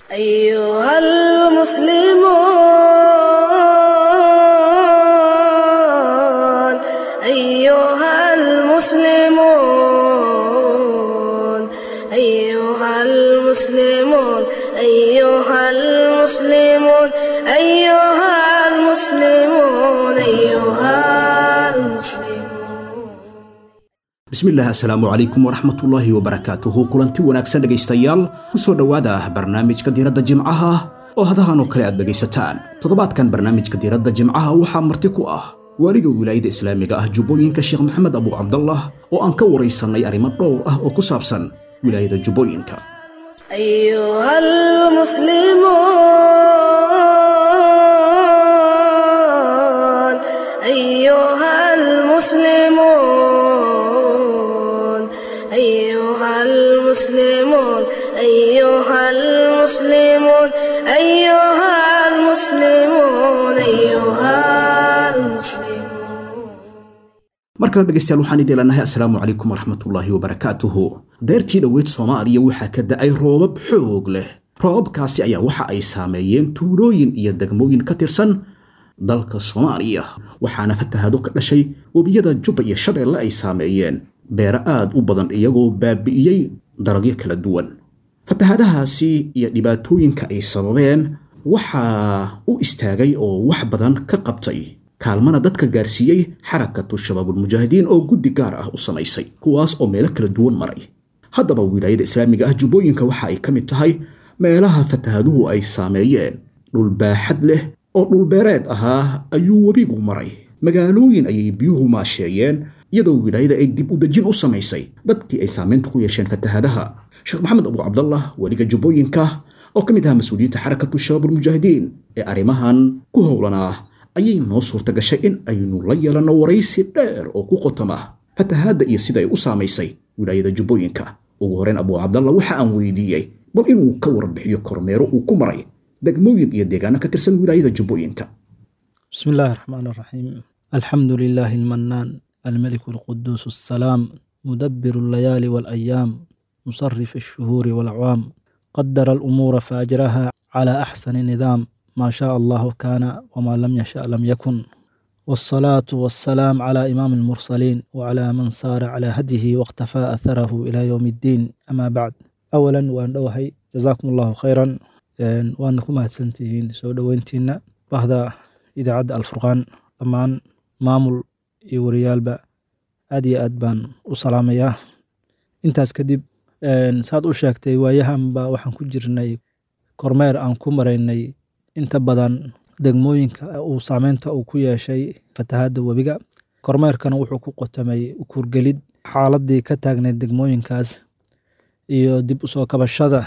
أيها المسلمون أيها المسلمون أيها المسلمون أيها المسلمون أيها المسلمون أيها المسلمون bismillaah assalaamu calaykum waraxmatullaahi wabarakaatuhu kulanti wanaagsan dhegaystayaal kusoo dhowaada barnaamijka diiradda jimcaha oo hadahan oo kale aad dhegaysataan toddobaadkan barnaamijka diiradda jimcaha waxaa marti ku ah waaliga wilaayada islaamiga ah jubbooyinka sheekh maxamed abu cabdallah oo aan ka waraysannay arrimo dhowr ah oo ku saabsan wilaayada jubbooyinka أيها المسلمون أيها المسلمون أيها المسلمون أيها المسلمون أيها المسلمون أيها المسلمون mar kale dhegaystayaal waxaan idin leenahay assalaamu calaykum waraxmatullaahi wabarakaatuhu deertii dhoweyd soomaaliya waxaa ka da'ay roobab xoog leh roobabkaasi ayaa waxa ay saameeyeen tuulooyin iyo degmooyin ka tirsan dalka soomaaliya waxaana fatahaado ka dhashay webiyada jubba iyo shabeelle ay saameeyeen beero aad u badan iyagoo baabi'iyey dalagyo kala duwan fatahaadahaasi iyo dhibaatooyinka ay sababeen waxaa u istaagay oo wax badan ka qabtay kaalmana dadka gaarsiiyey xarakatu shabaabulmujaahidiin oo guddi gaar ah u samaysay kuwaas oo meelo kala duwan maray haddaba wilaayada islaamiga ah jubbooyinka waxa ay ka mid tahay meelaha fatahaaduhu ay saameeyeen dhul baaxad leh oo dhulbeereed ahaa ayuu webigu maray magaalooyin ayay biyuhu maasheeyeen iyadoo wilaayada ay dib u dejin u samaysay dadkii ay saamaynta ku yeesheen fatahaadaha sheekh maxamed abu cabdallah weliga jubbooyinka oo ka mid ahaa mas-uuliyiinta xarakatu shabaabulmujaahidiin ee arrimahan ku howlanaa ayay noo suurta gashay in aynu la yeelanno waraysi dheer oo ku qotoma fatahaadda iyo sida ay u saamaysay wilaayada jubbooyinka ugu horreyn abu cabdallah waxa aan weydiiyey bal inuu ka warbixiyo kormeero uu ku maray degmooyin iyo deegaano ka tirsan wilaayada jubbooyinka بسم الله الرحمن الرحيم الحمد لله المنان الملك القدوس السلام مدبر الليالي والأيام مصرف الشهور والأعوام قدر الأمور فأجرها على أحسن نظام ما شاء الله كان وما لم يشاء لم يكن والصلاة والسلام على إمام المرسلين وعلى من صار على هديه واقتفى أثره إلى يوم الدين أما بعد أولا وأن دوحي جزاكم الله خيرا وأنكم هتسنتهين سو دوينتينا bahda idaacadda alfurqaan dhammaan maamul iyo wariyaalba aad iyo aad baan u salaamayaa intaas kadib saad u sheegtay waayahanba waxaan ku jirnay kormeer aan ku maraynay inta badan degmooyinka uu saameynta uu ku yeeshay fatahaadda webiga kormeerkana wuxuu ku qotamay kurgelid xaaladii ka taagneyd degmooyinkaas iyo dib usoo kabashada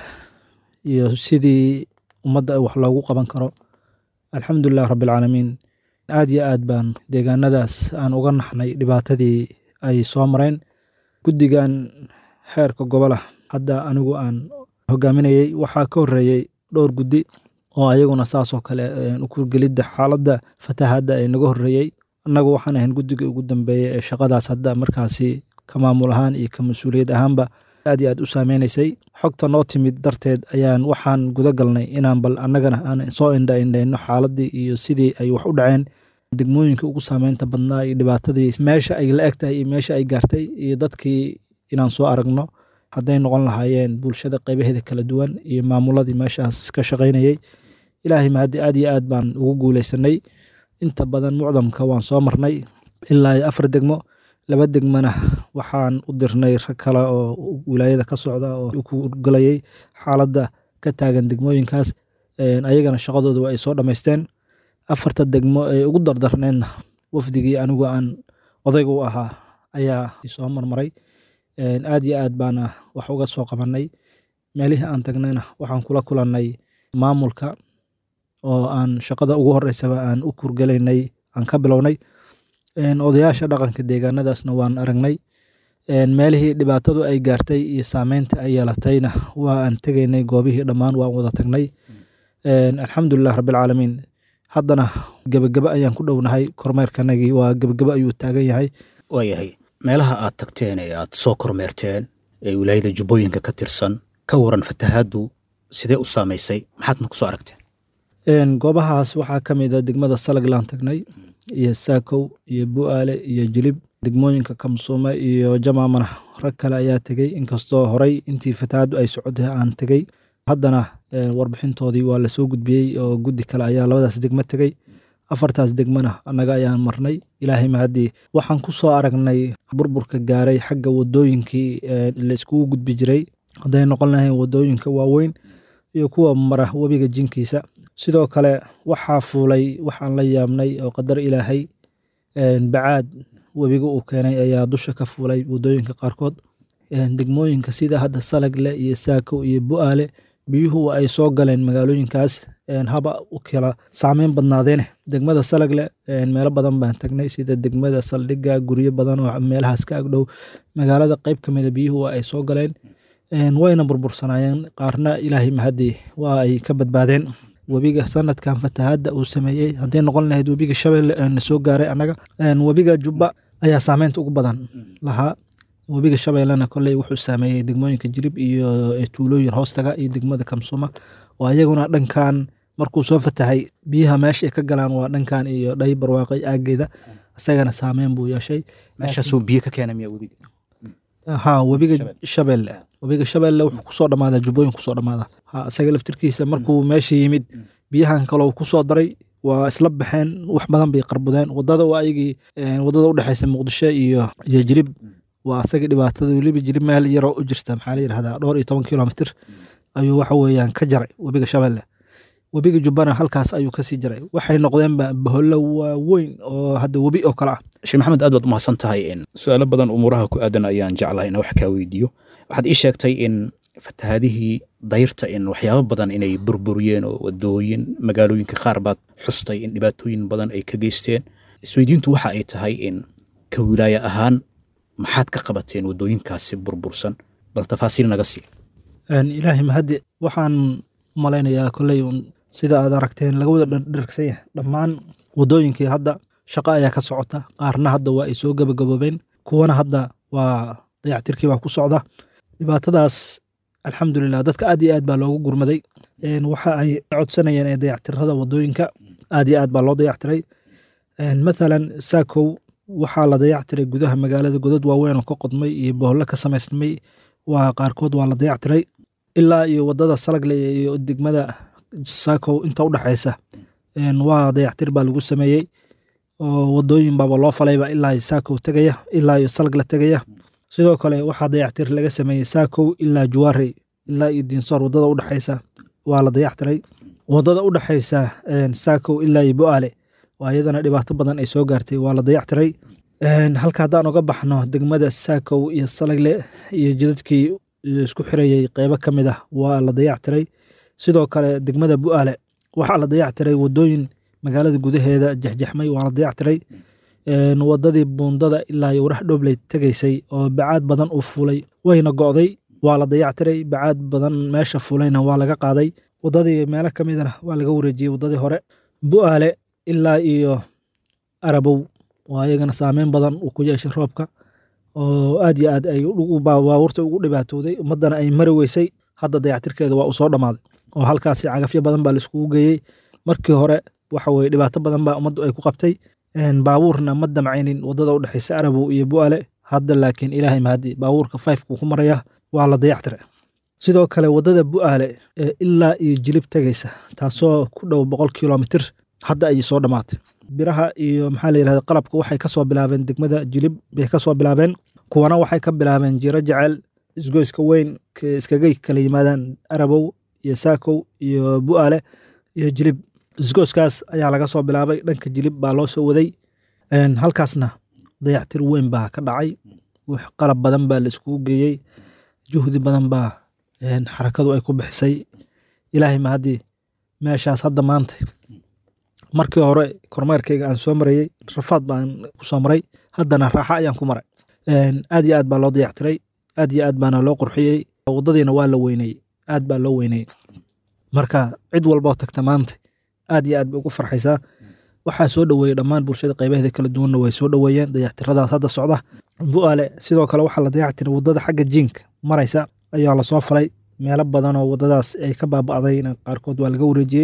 iyo sidii ummadda wax loogu qaban karo alxamdulilah rabbilcaalamiin aad iyo aad baan deegaanadaas aan uga naxnay dhibaatadii ay soo mareen guddigan xeerka gobolah hadda anigu aan hogaaminayey waxaa ka horreeyey dhowr guddi oo ayaguna saasoo kale ukurgelidda xaaladda fatahaadda ay naga horreeyey annagu waxaan ahayn guddiga ugu dambeeya ee shaqadaas hadda markaasi ka maamul ahaan iyo ka mas-uuliyad ahaanba aad iyo aad u saameynaysay xogta noo timid darteed ayaan waxaan guda galnay inaan bal annagana aan soo indha indhayno xaaladii iyo sidii ay wax u dhaceen degmooyinka ugu saameynta badnaa iyo dhibaatadii meesha ay la eg tahay iyo meesha ay gaartay iyo dadkii inaan soo aragno hadday noqon lahaayeen bulshada qaybaheeda kala duwan iyo maamuladii meeshaas ka shaqaynayey ilaahay mahadi aad iyo aad baan ugu guuleysanay inta badan mucdamka waan soo marnay ilaa iyo afar degmo laba degmana waxaan u dirnay rag kale oo wilaayada ka socda oo ku galayay xaaladda ka taagan degmooyinkaas ayagana shaqadooda ay soo dhammaysteen afarta degmo ee ugu dardarneedna wafdigii anigu aan odayga u ahaa ayaa soo marmaray aad iyo aad baana wax uga soo qabanay meelihii aan tagnayna waxaan kula kulannay maamulka oo aan shaqada ugu horeysaba aan u kurgelaynay aan ka bilownay odayaasha dhaqanka deegaanadaasna waan aragnay meelihii dhibaatadu ay gaartay iyo saameynta ay yeelatayna waa aan tegaynay goobihii dhammaan waan wada tagnay alxamdulilah rabbilcaalamiin haddana gebageba ayaan ku dhownahay kormeerkanagii waa gebageba ayuu taagan yahay waayahay meelaha aad tagteen ee aad soo kormeerteen ee wilaayada jubbooyinka ka tirsan ka waran fatahaaddu sidee u saamaysay maxaadna kusoo aragteen Een, goobahaas waxaa ka mid a degmada salaglaan tagnay iyo saakow iyo bu'aale iyo jilib degmooyinka kamsuume iyo jamaamana rag kale ayaa tegey inkastoo horey intii fatahaadu ay socotay aan tegey haddana een, warbixintoodii waa lasoo gudbiyey oo guddi kale ayaa labadaas degmo tegey afartaas degmana annaga ayaan marnay ilaahay mahaddii waxaan ku soo aragnay burburka gaaray xagga wadooyinkii ee, la iskugu gudbi jiray hadday noqon lahayn wadooyinka waaweyn iyo kuwa mara webiga jinkiisa sidoo kale waxaa fuulay waxaan la yaabnay oo qadar ilaahay een, bacaad webiga uu keenay ayaa dusha ka fuulay wadooyinka qaarkood Een, degmooyinka sida hadda salagle iyo saako iyo bu'aale biyuhu ay soo galeen magaalooyinkaas een, haba u kala saameyn badnaadeene degmada salagle een, meelo badan baan tagnay sida degmada saldhiga guryo badan oo meelahaas ka agdhow magaalada qeyb ka mida biyuhu waa ay soo galeen Een, wayna burbursanaayeen qaarna ilaahay mahadii waa ay ka badbaadeen webiga sanadkan fatahaadda uu sameeyey hadday noqon lahayd webiga shabeelle ee na soo gaaray annaga Een, webiga jubba ayaa saameynta ugu badan lahaa webiga shabeellena kolley wuxuu saameeyey degmooyinka jirib iyo tuulooyin hoostaga iyo degmada kamsuma oo ayaguna dhankan markuu soo fatahay biyaha meesha ay ka galaan waa dhankan iyo dhay barwaaqay aageeda isagana saameyn buu yeeshay meeshaasuu biyo ka keena miyaa webiga ha webiga shabeelle webiga shabeelle wuxuu kusoo dhamaadaa jubbooyin kusoo dhamaada ha isaga laftirkiisa markuu meesha yimid biyahan kaloo kusoo daray waa isla baxeen wax badan bay qarbudeen wadada waa ayagii een, wadada udhexeysa muqdisho iyo iyo jirib waa asaga dhibaatada weliba jirib meel yaroo u jirta maxaa la yidhahdaa dhowr iyo toban kilomitr ayuu waxa weeyaan ka jaray webiga shabeelle webiga jubbana halkaas ayuu kasii jaray waxay noqdeenba bahollo waaweyn oo hadda webi oo kale ah sheekh maxamed aad baad umahadsan tahay in su-aalo badan umuuraha ku aadan ayaan jeclahay in wax kaa weydiiyo waxaad ii sheegtay in fatahaadihii dayrta in waxyaabo badan inay burburiyeen oo wadooyin magaalooyinka qaar baad xustay in dhibaatooyin badan ay ka geysteen isweydiintu waxa ay tahay in ka wilaaya ahaan maxaad ka qabateen wadooyinkaasi burbursan bal tafaasiil naga sii Een, ilaahay mahadi waxaan malaynayaa kolley un sida aad aragteen laga wada dhardhargsan yahay dhammaan wadooyinkii hadda shaqo ayaa ka socota qaarna hadda waa ay soo gabagaboobeen kuwana hadda waa dayactirkii baa ku socda dhibaatadaas alxamdulilah dadka aad iyo aad baa loogu gurmaday Een, waxa ay codsanayeen ee dayactirada wadooyinka aad iyo aad baa loo dayactiray Een, mathalan saakow waxaa la dayactiray gudaha magaalada godad waaweyn oo ka qodmay iyo bohollo ka samaysmay waa qaarkood waa la dayactiray ilaa iyo wadada salagle iyo degmada saakow inta udhexaysa Een, waa dayactir baa lagu sameeyey oo wadooyin baaba loo falayba ilaa iyo saakow tegaya ilaa iyo salagle tegaya sidoo kale waxaa dayactir laga sameeyey saakow ilaa juwaarey ilaa iyo diinsoor wadada udhexaysa waa la dayactiray wadada udhexaysa een, saakow ilaa iyo bu'aale waa iyadana dhibaato badan ay soo gaartay waa la dayactiray Een, halka haddaan uga baxno degmada saakow iyo salagle iyo jidadkii isku xirayey qeybo ka mid ah waa la dayactiray sidoo kale degmada bu'aale waxaa la dayactiray wadooyin magaalada gudaheeda jexjexmay waa la dayactiray Een, wadadii buundada ilaa iyo warax dhobley tegaysay oo bacaad badan uu fuulay wayna go'day waa la dayactiray bacaad badan meesha fuulayna waa laga qaaday wadadii meelo ka midana waa laga wareejiyey wadadii hore bu'aale ilaa iyo arabow waa iyagana saameyn badan uu ku yeeshay roobka oo aad iyo aad ay ugu- baa- baabuurta ugu dhibaatooday ummaddana ay mari weysay hadda dayactirkeeda waa uu soo dhammaaday oo halkaasi cagafyo badan baa laiskugu geeyey markii hore waxa weye dhibaato badan baa ummaddu ay ku qabtay Een, baabuurna ma damcaynin wadada udhexaysa arabow iyo bu'aale hadda laakiin ilaahay mahadi baabuurka fifekuu ku maraya waa la dayactira sidoo kale wadada bu'aale ee ilaa iyo jilib tegaysa taasoo ku dhow boqol kilomitr hadda ayay soo dhammaatay biraha iyo maxaa la yidhahda qalabka waxay ka soo bilaabeen degmada jilib bay ka soo bilaabeen kuwana waxay ka bilaabeen jiro jecel isgoyska weyn k- iskaga kala yimaadaan arabow iyo saakow iyo bu'aale iyo jilib isgoyskaas ayaa laga soo bilaabay dhanka jilib baa loo soo waday Een, halkaasna dayactir weyn baa ka dhacay wax qalab badan baa la iskugu geeyey juhdi badan baa een, xarakadu ay ku bixisay ilaahay mahadii meeshaas hadda maanta markii hore kormeerkayga aan soo marayey rafaad baan ku soo maray haddana raaxa ayaan ku maray Een, aad iyo aad baa loo dayactiray aad iyo aad baana loo qurxiyey wadadiina waa la weyneyey aad baa loo weyneyey marka cid walboo tagta maanta aad iyo aad bay ugu farxaysaa waxaa soo dhoweeyey dhammaan bulshada qaybaheeda kala duwanna way soo dhoweeyeen dayactiradaas hadda socda bu'aale sidoo kale waxaa la dayactiray wadada xagga jiinka maraysa ayaa lasoo falay meelo badan oo wadadaas ay ka baaba'dayna qaarkood waa laga wareejiyey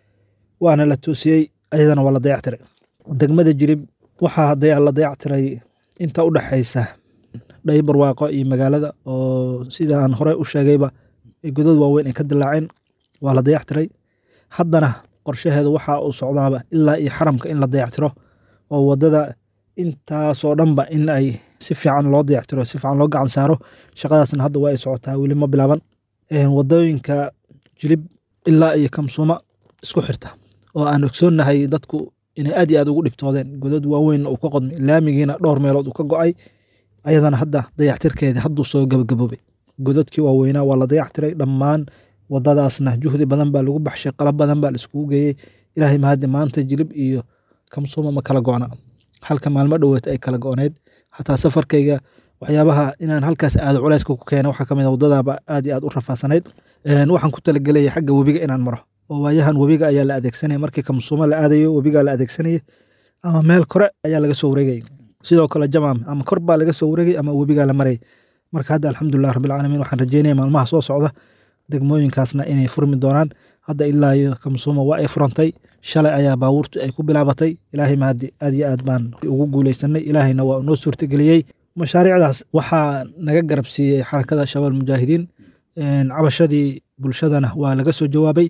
waana la toosiyey ayadana waa la dayactiray degmada jirib waxaa la dayactiray inta u dhexaysa dhayi barwaaqo iyo magaalada oo sida aan horey u sheegayba godad waaweyn ay ka dilaaceen waa la dayactiray haddana qorshaheedu waxa uu socdaaba ilaa iyo xaramka in la dayactiro oo wadada intaasoo dhanba in ay si fiican loo dayactiro si fiican loo gacan saaro shaqadaasna hadda waa ay socotaa weli ma bilaaban wadooyinka jilib ilaa iyo kamsuuma isku xirta oo aan ogsoonnahay dadku inay aad iyo aad ugu dhibtoodeen godad waaweyn uu ka qodmay laamigiina dhowr meelood uu ka go'ay ayadana hadda dayactirkeedii hadduu soo gabagaboobay godadkii waaweynaa waa la dayactiray dhammaan wadadaasna juhdi badan baa lagu baxshay qalab badan baa la iskugu geeyey ilaahay mahadi maanta jilib iyo kamsuuma ma kala go'na halka maalmo dhoweet ay kala go'need xataa safarkayga waxyaabaha inaan halkaas aado culayska ku keena waxaa kamid a wadadaaba aad iyo aad u rafaasanayd waxaan ku talagelayay xagga webiga inaan maro oo waayahan webiga ayaa la adeegsanaya markii kamsuuma la aadayo webigaa la adeegsanaya ama meel kore ayaa laga soo wareegay sidoo kale jamaam ama kor baa laga soo wareegay ama webigaa la maray marka hadda alxamdulilah rabbilcaalamiin waxaan rajeynaya maalmaha soo socda degmooyinkaasna inay furmi doonaan hadda ilaa iyo kamsuuma waa ay furantay shalay ayaa baabuurtu ay ku bilaabatay ilaahay mahadi aad iyo aad baan ugu guuleysanay ilaahayna waa noo suurtageliyey mashaariicdaas waxaa naga garab siiyey xarakada shabaal mujaahidiin cabashadii bulshadana waa laga soo jawaabay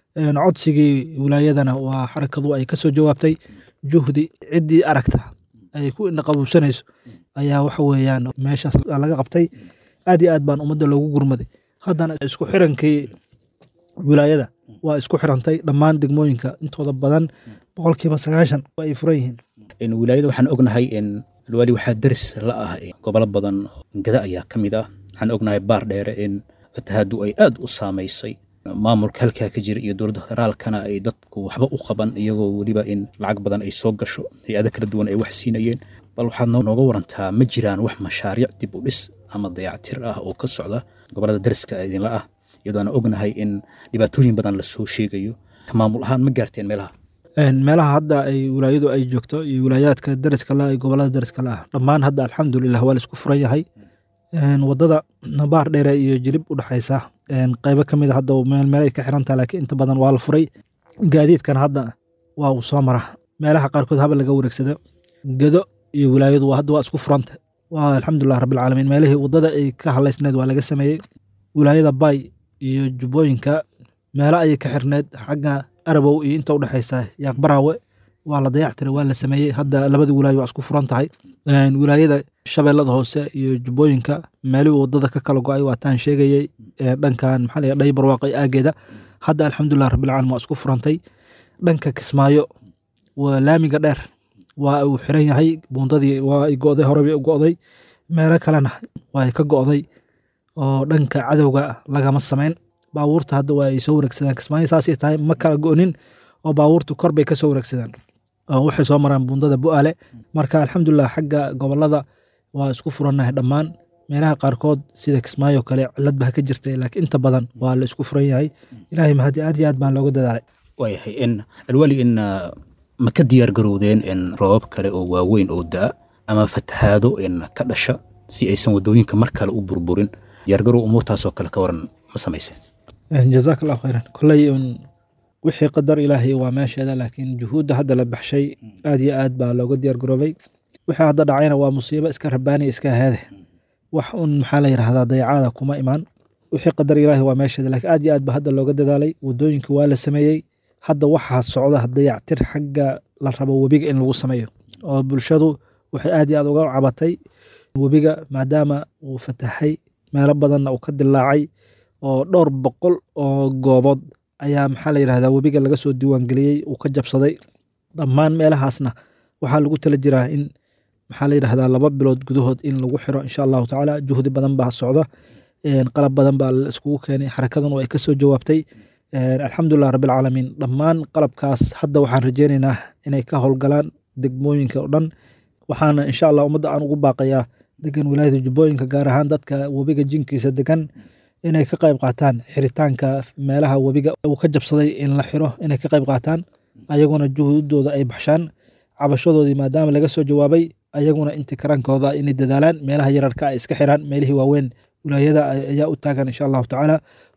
codsigii wilaayadana waa xarakadu ay kasoo jawaabtay juhdi ciddii aragta ay ku indhaqabuubsanayso ayaa waxa weeyaan meeshaas laga qabtay aad iyo aad baan ummadda loogu gurmaday haddana isku xirankii wilaayada waa isku xirantay dhammaan degmooyinka intooda badan boqolkiiba sagaashan waa ay furan yihiin wilaayada waxaan ognahay alwaali waxaa deris la ah gobolo badan gada ayaa ka mid ah waxaan ognahay baar dheere in fatahaadu ay aad u saamaysay maamulka halkaa ka jira iyo dowladda federaalkana ay dadku waxba u qaban iyagoo weliba in lacag badan ay soo gasho hay-ado kala duwan ay wax siinayeen bal waxaad nooga warantaa ma jiraan wax mashaariic dib u dhis ama dayactir ah oo ka socda gobolada deriska idinla ah iyadoo aan ognahay in dhibaatooyin badan lasoo sheegayo maamul ahaan ma gaarteen meelaha meelaha hadda ay wilaayadu ay joogto iyo wilaayaadka deriska la gobolada deriska la ah dhammaan hadda alxamdulilah waa la isku furan yahay wadada baar dheere iyo jilib u dhexaysa qaybo ka mid a hadda meel meel ay ka xirantaha laakiin inta badan waa la furay gaadiidkan hadda waa uu soo mara meelaha qaarkood haba laga wareegsado gedo iyo wilaayadu hadda waa isku furanta waa alxamdulilah rabbilcaalamiin meelihii wadada ay ka halaysneed waa laga sameeyey wilaayada bay iyo jubbooyinka meelo ayay ka xirneed xagga arabow iyo inta udhexaysa yaaqbaraawe waa la dayactiray waa la sameeyey hadda labada wilaayo waa isku furan tahay wilaayada shabeellada hoose iyo jubbooyinka meelihii wadada ka kala go-ay waataan sheegayey dhankan maxaa la dhayi barwaaqay aageeda hadda alxamdulilah rabbilcaalamiin waa isku furantay dhanka kismaayo waa laamiga dheer waa uu xiran yahay buundadii waa ay go'day horeba go'day meelo kalena waa ay ka go'day oo dhanka cadowga lagama samayn baabuurta hadda waa ay soo wareegsadaan kismaayo saasay tahay ma kala go'nin oo baabuurtu kor bay ka soo wareegsadaan waxay soo maraan buundada bu'aale marka alxamdulilah xagga gobolada waa isku furannahay dhammaan meelaha qaarkood sida kismaayo kale cilad baa ka jirtay laakiin inta badan waa la isku furan yahay ilaahay mahadi aad iyo aad baan looga dadaalay waayahay in alwali in ma ka diyaar garowdeen in roobab kale oo waaweyn oo daa ama fatahaado in ka dhasha si aysan wadooyinka mar kale u burburin diyaargarow umuurtaasoo kale ka waran ma samayseen jazaak allahu khayran kolley wixii qadar ilaahay waa meesheeda laakiin juhuudda hadda la baxshay aad iyo aad baa looga diyaar garoobay wixii hadda dhacayna waa musiibo iska rabaani iska heede wax un maxaa la yidhahdaa dayacaada kuma imaan wixii qadar ilaahay waa meesheeda laakiin aad iyo aad ba hadda looga dadaalay wadooyinka waa la sameeyey hadda waxaa socda dayactir xagga la rabo webiga in lagu sameeyo oo bulshadu waxay aad iyo aad uga cabatay webiga maadaama uu fatahay meelo badanna uu ka dilaacay oo dhowr boqol oo goobood ayaa maxaa la yidhahdaa webiga laga soo diiwaangeliyey uu ka jabsaday dhammaan meelahaasna waxaa lagu tala jiraa in maxaa la yidhahdaa laba bilood gudahood in lagu xiro insha allahu tacaala juhdi badan baa socda qalab badan baa la iskugu keenay xarakaduna ay kasoo jawaabtay alxamdulilah rabbilcaalamiin dhammaan qalabkaas hadda waxaan rajeynaynaa inay ka howlgalaan degmooyinka oo dhan waxaana insha allah ummadda aan ugu baaqayaa degan wilaayada jubbooyinka gaar ahaan dadka webiga jinkiisa degan inay ka qayb qaataan xiritaanka meelaha webiga uu ka jabsaday in la xiro inay ka qayb qaataan ayaguna juhuudooda ay baxshaan cabashadoodii maadaama laga soo jawaabay ayaguna intikiraankooda inay dadaalaan meelaha yararka ay iska xiraan meelihii waaweyn wilaayada ayaa u taagan insha allahu tacaala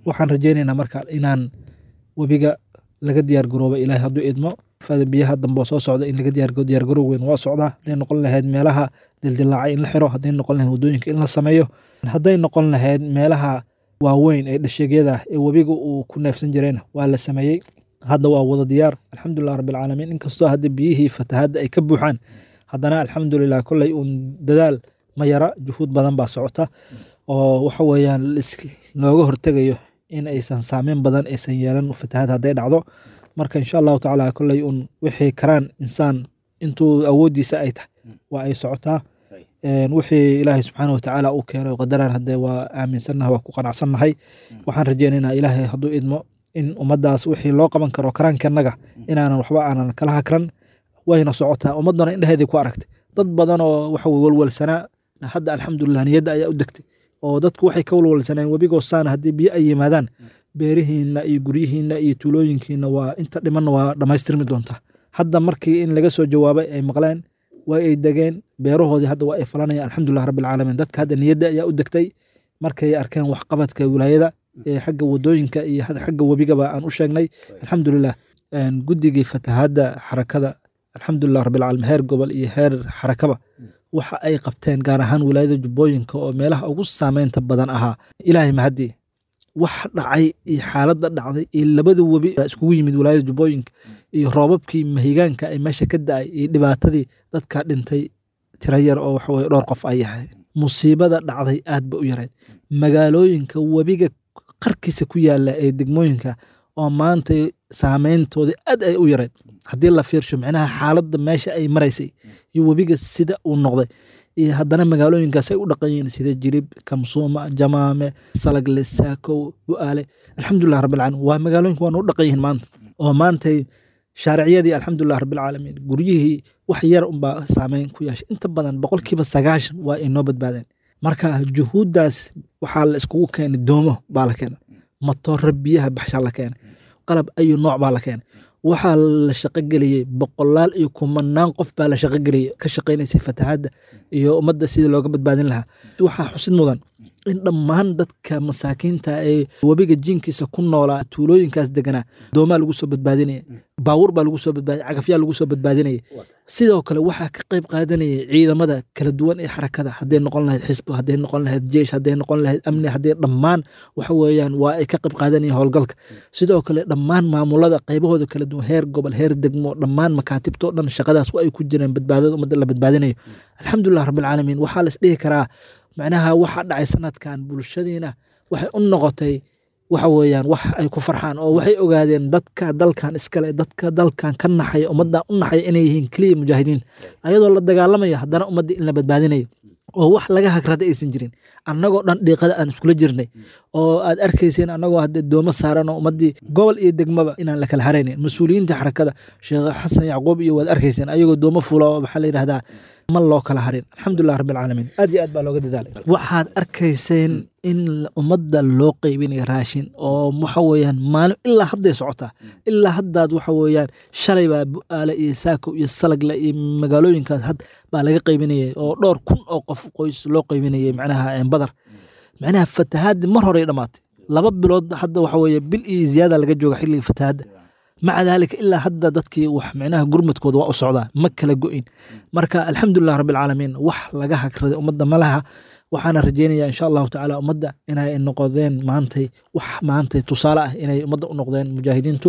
waxaan rajaynaynaa marka inaan webiga laga diyaar garooba ilaahay hadduu idmo fada biyaha dambe oo soo socda in laga diyaar garoob weyn waa socdaa hadday noqon lahayd meelaha dildilaacay in la xiro hadday noqon lahayd waddooyinka in la sameeyo hadday noqon lahayd meelaha waaweyn ee dhasheegyada ee webiga uu ku neefsan jirayna waa la sameeyey hadda waa wada diyaar alxamdulilah rabbilcaalamiin inkastoo hadda biyihii fatahadda ay ka buuxaan haddana alxamdulilah kolley uun dadaal ma yara juhuud badan baa socota oo waxa weeyaan looga hortegayo in aysan saameyn badan aysan yeelan fatahad hadday dhacdo marka insha allahu tacaala kolley uun wixii karaan insaan intuu awooddiisa ay tahay waa ay socotaa wixii ilaahay subxaana watacaala uu keenay qadaraan haddee waa aaminsannahay waa ku qanacsannahay waxaan rajeynaynaa ilaahay hadduu idmo in ummaddaas wixii loo qaban karo karaankanaga inaanan waxba aanan kala hakran wayna socotaa ummaddana indheheedii ku aragtay dad badan oo waxa walwalsanaa hadda alxamdulilah niyadda ayaa u degtay oo dadku waxay ka walwalsaneen webigoo saana haddii biyo ay yimaadaan beerihiinna iyo guryihiinna iyo tuulooyinkiina waa inta dhimanna waa dhammaystirmi doontaa hadda markii in laga soo jawaabay ay maqleen way ay degeen beerahoodii hadda waa ay falanayaan alxamdulilah rabbilcaalamiin dadka hadda niyadda ayaa u degtay markay arkeen waxqabadka wilaayada ee xagga wadooyinka iyo xagga webigaba aan u sheegnay alxamdulilah guddigii fatahadda xarakada alxamdulilah rabbilcaalamiin heer gobol iyo heer xarakaba waxa ay qabteen gaar ahaan wilaayada jubbooyinka oo meelaha ugu saameynta badan ahaa ilaahay mahadii wax dhacay iyo xaaladda dhacday iyo labada webi iskugu yimid wilaayada jubbooyinka iyo roobabkii mahigaanka ay meesha ka da-ay iyo dhibaatadii dadka dhintay tira yar oo waxa weye dhowr qof ay yahay musiibada dhacday aad ba u yareyd magaalooyinka webiga qarkiisa ku yaala ee degmooyinka oo maanta saameyntoodii aad ay u yareyd haddii la fiirsho micnaha xaaladda meesha ay maraysay iyo webiga sida uu noqday iyo haddana magaalooyinkaas ay u dhaqan yihiin sida jirib kamsuuma jamaame salagle saakow u-aale alxamdulilah rabbilcaalamiin waa magaalooyinka waana u dhaqan yihiin maanta oo maantay shaariciyadii alxamdulilah rabbilcaalamiin guryihii wax yar unbaa saameyn ku yeeshay inta badan boqolkiiba sagaashan waa ay noo badbaadeen marka juhuuddaas waxaa la iskugu keenay doomo baa la keenay matooro biyaha baxshaa la keenay qalab ayu nooc baa la keenay waxaa la shaqogeliyey boqolaal iyo kumanaan qof baa la shaqogeliyey ka shaqaynaysay fatahadda iyo ummadda sidii looga badbaadin lahaa waxaa xusid mudan in dhammaan dadka masaakiinta ee webiga jinkiisa ku noolaa tuulooyinkaas deganaa doomaa lagu soo badbaadinaya baawur baa lagu soo badbaadinaya cagafyaa lagu soo badbaadinaya sidoo kale waxaa ka qayb qaadanayay ciidamada kala duwan ee xarakada hadday noqon lahayd xisbo hadday noqon lahayd jeish hadday noqon lahayd amni hadday dhammaan waxa weeyaan waa ay ka qayb qaadanayeen howlgalka sidoo kale dhammaan maamulada qaybahooda kala duwan heer gobol heer degmo dhammaan makaatibtoo dhan shaqadaas waa ay ku jireen badbaadada ummadda la badbaadinayo alxamdulilah rabbilcaalamiin waxaa la isdhihi karaa macnaha waxa dhacay sanadkan bulshadiina waxay u noqotay waxa weeyaan wax ay ku farxaan oo waxay ogaadeen dadka dalkan iskale dadka dalkan ka naxaya ummadda u naxaya inay yihiin keliya mujaahidiin ayadoo la dagaalamayo haddana ummadda in la badbaadinayo oo wax laga hagrada aysan jirin annagoo dhan dhiiqada aan iskula jirnay oo aad arkayseen annagoo hadde doomo saaran oo ummaddii gobol iyo degmaba inaan la kala haraynin mas-uuliyiinta xarakada sheekh xasan yacquub iyo waad arkayseen ayagoo doomo fula oo maxaa la yidhahdaa ma loo kala harin alxamdulilah rabbilcaalamiin aad iyo aad baa looga dadaalay waxaad arkayseen in ummadda loo qeybinayo raashin oo waxa weeyaan maalin ilaa hadday socotaa ilaa haddaad waxa weeyaan shalay baa bu-aale iyo saako iyo salagle iyo magaalooyinkaas had baa laga qeybinayay oo dhowr kun oo qof qoys loo qeybinayay macnaha badar macnaha fatahaaddi mar horey dhammaatay laba bilood hadda waxa weeye bil iyo ziyaada laga jooga xilliga fatahaadda maca daalika ilaa hadda dadkii wax micnaha gurmadkooda waa u socdaa ma kala go-in marka alxamdulilah rabbilcaalamiin wax laga hagraday ummadda malaha waxaana rajeynaya insha allahu tacaala ummadda inay noqdeen maantay wax maantay tusaale ah inay ummadda u noqdeen mujaahidiintu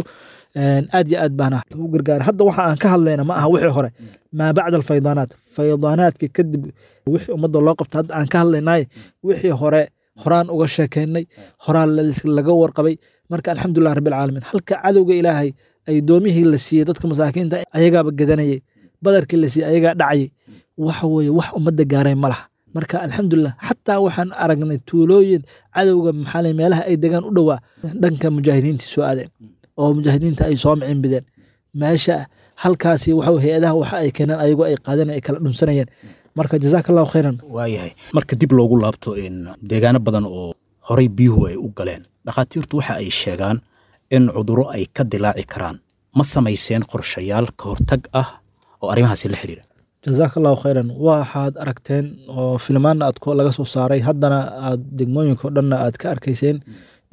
aad yo aad baana lagu gargaara hadda waxa aan ka hadlayna ma aha wixii hore maa bacda alfaydaanaat faydaanaadka kadib wixii ummadda loo qabta hadda aan ka hadlaynay wixii hore horaan uga sheekeynay horaan laga warqabay marka alxamdulilah rabbilcaalamiin halka cadowga ilaahay ay doomihii la siiyey dadka masaakiinta ayagaaba gadanayay badarkii la siiyey ayagaa dhacayay waxa weeye wax ummadda gaaray ma laha marka alxamdulilah xataa waxaan aragnay tuulooyin cadowga maxaale meelaha ay degaan u dhowaa dhanka mujaahidiintii soo aadeen oo mujaahidiinta ay soo micin bideen meesha halkaasi waxa hay-adaha waxa ay keeneen ayagoo ay qaadeen ay kala dhunsanayeen marka jazaaka allahu khayran waayahay marka dib loogu laabto deegaano badan oo horay biyuhu ay u galeen dhakhaatiirtu waxa ay sheegaan in cudurro ay ka dilaaci karaan ma samayseen qorshayaal ka hortag ah oo arrimahaasi la xiriira jazaaka allahu khayran waxaad aragteen oo filmaanna aad laga soo saaray haddana aad degmooyinka o dhanna aad ka arkayseen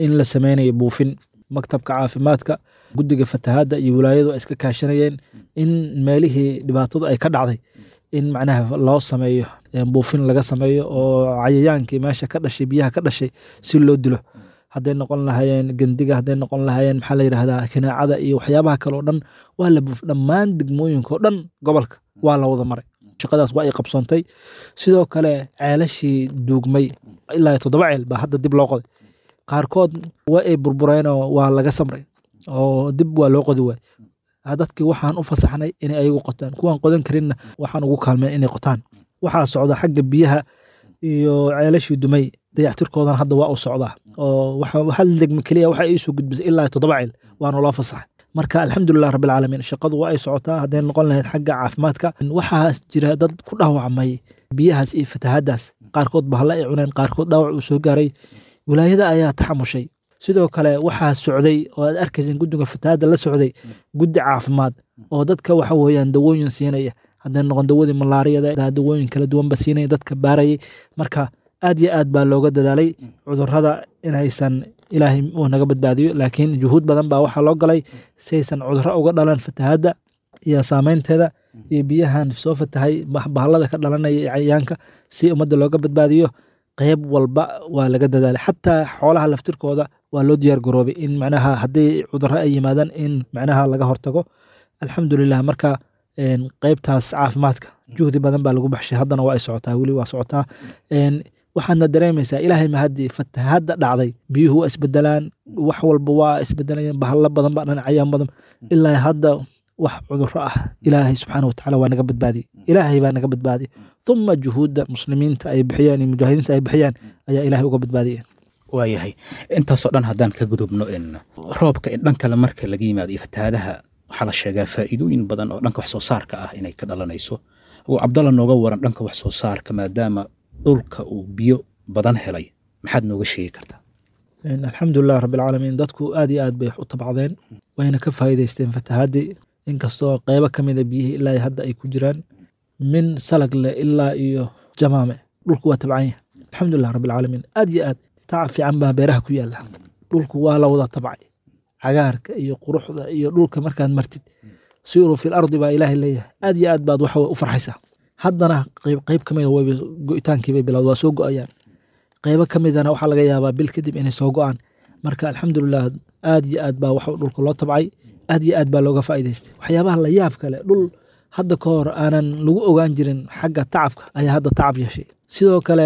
in la sameynayo buufin maktabka caafimaadka guddiga fatahaadda iyo wilaayadu ay iska kaashanayeen in meelihii dhibaatadu ay ka dhacday in macnaha loo sameeyo buufin laga sameeyo oo cayayaankii meesha ka dhashay biyaha ka dhashay si loo dilo hadday noqon lahaayeen gendiga hadday noqon lahaayeen maxaa la yidhahdaa kinaacada iyo waxyaabaha kale oo dhan waa la buuf dhammaan degmooyinka oo dhan gobolka waa la wada maray shaqadaas waa ay qabsoontay sidoo kale ceelashii duugmay ilaa toddoba ceel baa hadda dib loo qoday qaarkood waa ay burbureenoo waa laga samray oo dib waa loo qodi waay dadkii waxaan u fasaxnay inay ayagu qotaan kuwaan qodan karinna waxaan ugu kaalmeen inay qotaan waxaa socda xagga biyaha iyo ceelashii dumay dayactirkoodan hadda waa u socdaa oo hal degme keliya waxa iisoo gudbisay ilaa toddoba ceel waana loo fasaxay marka alxamdulilah rabbilcaalamiin shaqadu waa ay socotaa hadday noqon lahayd xagga caafimaadka waxaa jira dad ku dhaawacmay biyahaas iyo fatahaadaas qaarkood bahalla ay cuneen qaarkood dhaawac uu soo gaaray wilaayada ayaa taxamushay sidoo kale waxaa socday oo aad arkaysan guddiga fatahaadda la socday guddi caafimaad oo dadka waxa weeyaan dawooyin siinaya hadday noqon dawadii malaariyada dawooyin kala duwanba siinaya dadka baarayay marka aad iyo aad baa looga dadaalay cudurrada inaysan ilaahay uu naga badbaadiyo laakiin juhuud badan baa waxaa loo galay saysan cudurro uga dhalan fatahaadda iyo saameynteeda iyo biyahan soo fatahay bahallada ka dhalanaya iyo cayayaanka si ummadda looga badbaadiyo qeyb walba waa laga dadaalay xataa xoolaha laftirkooda waa loo diyaar garoobay in macnaha haddii cudurro ay yimaadaan in macnaha laga hortago alxamdulilah marka qeybtaas caafimaadka juhdi badan baa lagu baxshay haddana waa ay socotaa weli waa socotaa waxaadna dareemaysaa ilaahay mahadii fatahaadda dhacday biyuhu waa isbedelaan wax walba waa isbedelayaan bahalla badan baa dhinacayaan badan ilaa hadda wax cudurro ah ilaahay subxaana watacaala waa naga badbaadiyey ilaahay baa naga badbaadiyey uma juhuudda muslimiinta ay bixiyaan iyo mujaahidiinta ay bixiyaan ayaa ilaahay uga badbaadiyay waayahay intaasoo dhan haddaan ka gudubno in roobka in dhan kale marka laga yimaado iyo fatahaadaha waxaa la sheegaa faa'iidooyin badan oo dhanka wax soo saarka ah inay ka dhalanayso uu cabdalla nooga waran dhanka wax soo saarka maadaama dhulka uu biyo badan helay maxaad nooga sheegi kartaa alxamdulilah rabbilcaalamiin dadku aad iyo aad bay u tabcdeen wayna ka faa'iidaysteen fatahaadii inkastoo qeybo ka mida biyihii ilaa hadda ay ku jiraan min salagle ilaa iyo jamaame dhulku waa tabcan yahay alxamdulilah rabbilcaalamiin aad iyo aad tacab fiican baa beeraha ku yaala dhulku waa la wada tabcay cagaarka iyo quruxda iyo dhulka markaad martid siiruu fil ardi baa ilaahay leeyahay aad iyo aad baad waxa u farxaysaa haddana qeyb qeyb ka mida wayba go-itaankiibay bilowd waa soo go-ayaan qeybo ka midana waxaa laga yaabaa bil kadib inay soo go-aan marka alxamdulilah aad iyo aad baa waxa dhulka loo tabcay aad iyo aad baa looga faa'idaystay waxyaabaha la yaab kale dhul hadda ka hor aanan lagu ogaan jirin xagga tacabka ayaa hadda tacab yeeshay sidoo kale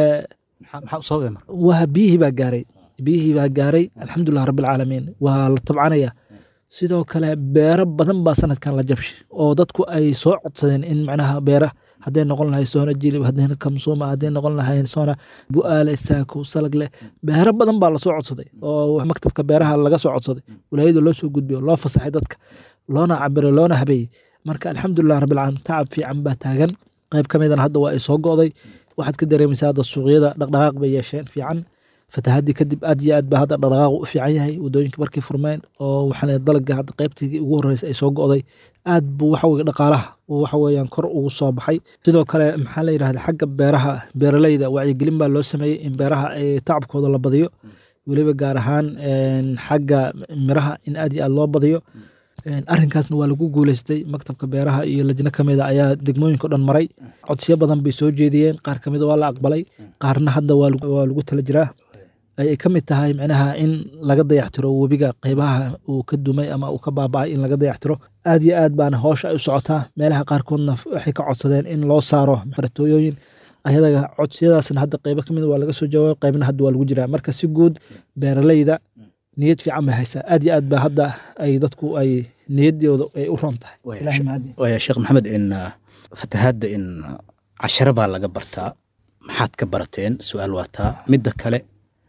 waa biyihii baa gaaray biyihii baa gaaray alxamdulilah rabbilcaalamiin waa la tabcanaya sidoo kale beero badan baa sanadkan la jabshay oo dadku ay soo codsadeen in macnaha beera hadday noqon lahay soona jilib hadday kamsuuma hadday noqon lahay soona bu'aale saako salagle beero badan baa lasoo codsaday oo maktabka beeraha laga soo codsaday walaayada loo soo gudbiyo loo fasaxay dadka loona cabiray loona habeeyey marka alxamdulilah rabbilcaalamiin tacab fiican baa taagan qayb ka midana hadda waa ay soo go'day waxaad ka dareemaysaa hadda suuqyada dhaqdhaqaaq bay yeesheen fiican fatahaddii kadib aad iyo aad baa hadda dhaqdhaqaaqu u fiican yahay wadooyinka markay furmeen oo waxaa dalaga hadda qaybtii ugu horreysay ay soo go'day aad buu waxa weye dhaqaalaha uu waxa weeyaan kor ugu soo baxay sidoo kale maxaa la yidhahda xagga beeraha beeraleyda wacyigelin baa loo sameeyey in beeraha ay tacabkooda la badiyo weliba gaar ahaan xagga miraha in aad iyo aad loo badiyo arrinkaasna waa lagu guuleystay maktabka beeraha iyo lajno ka mida ayaa degmooyinka o dhan maray codsiyo badan bay soo jeediyeen qaar ka mida waa la aqbalay qaarna hadda waa lagu tala jiraa ay ka mid tahay micnaha in laga dayactiro webiga qeybaha uu ka dumay ama uu ka baaba'ay in laga dayactiro aad iyo aad baana hoosha ay u socotaa meelaha qaarkoodna waxay ka codsadeen in loo saaro baratooyooyin ayadaga codsiyadaasna hadda qeybo ka mid waa laga soo jawaabay qeybna hadda waa lagu jiraa marka si guud beeraleyda niyad fiican bay haysaa aad iyo aad ba hadda ay dadku ay niyadooda ay u ron tahay waaya sheekh maxamed in fatahaadda in casharo baa laga bartaa maxaad ka barateen su-aal waataa midda kale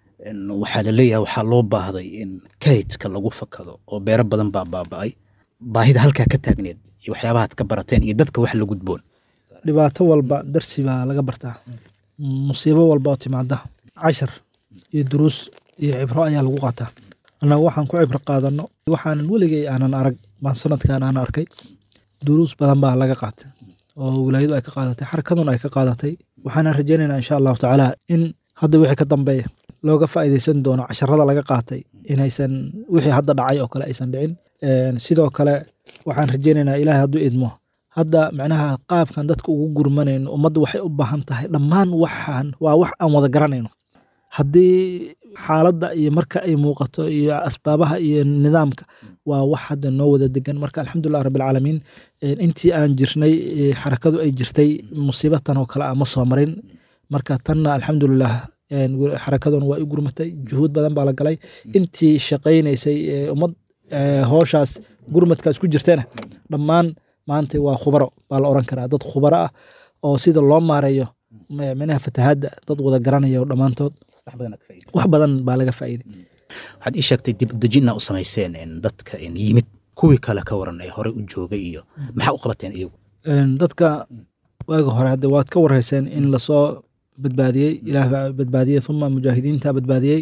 waxaa la leeyahay waxaa loo baahday in kaydka lagu fakado oo beero badan baa baaba'ay baahida halkaa ka taagneed iyo waxyaabahaad ka barateen iyo dadka wax la gudboon dhibaato walba darsi baa laga bartaa musiibo walba oo timaada cashar iyo duruus iyo cibro ayaa lagu qaataa annaga waxaan ku cibro qaadano waxaanan weligay aanan arag baan sanadkan aan arkay duruus badan baa laga qaatay oo wilaayadu ay ka qaadatay xarakaduna ay ka qaadatay waxaana rajaynaynaa insha allahu tacaala in hadda wixii ka dambeeya looga faa'iideysan doono casharada laga qaatay inaysan wixii hadda dhacay oo kale aysan dhicin sidoo kale waxaan rajeynaynaa ilaahay hadduu idmo hadda macnaha qaabkan dadka ugu gurmanayno ummadda waxay u baahan tahay dhammaan waxaan waa wax aan wada garanayno haddii xaaladda iyo marka ay muuqato iyo asbaabaha iyo nidaamka waa wax hadda noo wada degan marka alxamdulilah rabbilcaalamiin intii aan jirnay xarakadu ay jirtay musiibatan oo kale aan ma soo marin marka tanna alxamdulilah xarakaduna waa i gurmatay juhuud badan baa la galay intii shaqaynaysay ummad hooshaas gurmadkaas ku jirtana dhammaan maanta waa khubaro baa la oran karaa dad khubaro ah oo sida loo maareeyo minaha fatahaadda dad wada garanaya dhammaantood wax badan baa laga faa'iiday waxaad ii sheegtay dib udejinna u samayseen dadka yimid kuwii kale ka waran ee hore u joogay iyo maxaa u qabateen iyagu dadka waaga hore hadde waad ka warhayseen in lasoo badbaadiyey ilaah baa badbaadiyey uma mujaahidiinta badbaadiyey